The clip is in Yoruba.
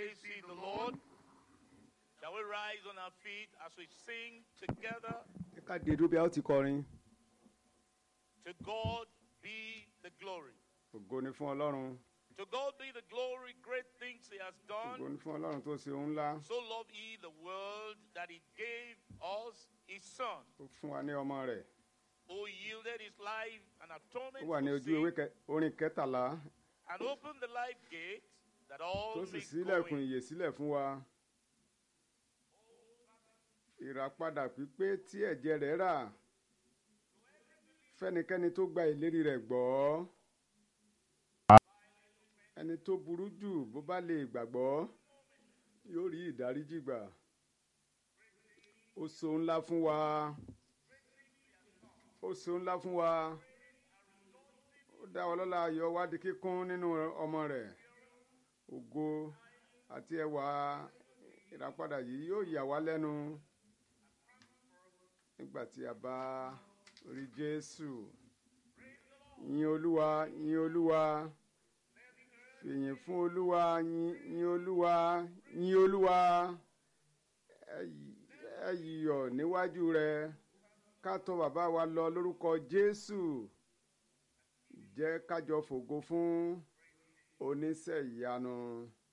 Praise ye the Lord. Shall we rise on our feet as we sing together? ẹ ká dé dúró bí a ó ti kọrin To God be the glory. ògo ni fún ọlọ́run To God be the glory, great things He has ògo done. ni fún ọlọ́run tó ṣe ohun ńlá So loved He the world that He gave us His Son, ó fún wa ní ọmọ rẹ̀ who yielded His life and ó atonement wà ní for ojú ewé sin, kẹ- orin kẹtàlá and opened the life gate that all tó sì may go ṣílẹ̀kùn in. ìyè sílẹ̀ fún wa ìràpadà pípé tí ẹ̀jẹ̀ rẹ̀ rà fẹ́nikẹ́ni tó gba ìlérí rẹ̀ gbọ́ ẹni tó burú jù bó bá lè gbàgbọ́ yóò rí ìdáríjì gbà ó so ńlá fún wa ó so ńlá fún wa ó dá wa lọ́lá ayọ̀ wá di kíkún nínú ọmọ rẹ̀ ògo àti ẹwà ìràpadà yìí yóò yà wá lẹ́nu nígbà tí a bá rí jésù yìn olúwa yìn olúwa fìyìn fún olúwa yìn yìn olúwa yìn olúwa ẹ yì- ẹ yọ̀ níwájú rẹ̀ ká tọ̀ bàbá wa lọ lórúkọ jésù jẹ́ kájọ fògo fún oníṣẹ́ ìyanu.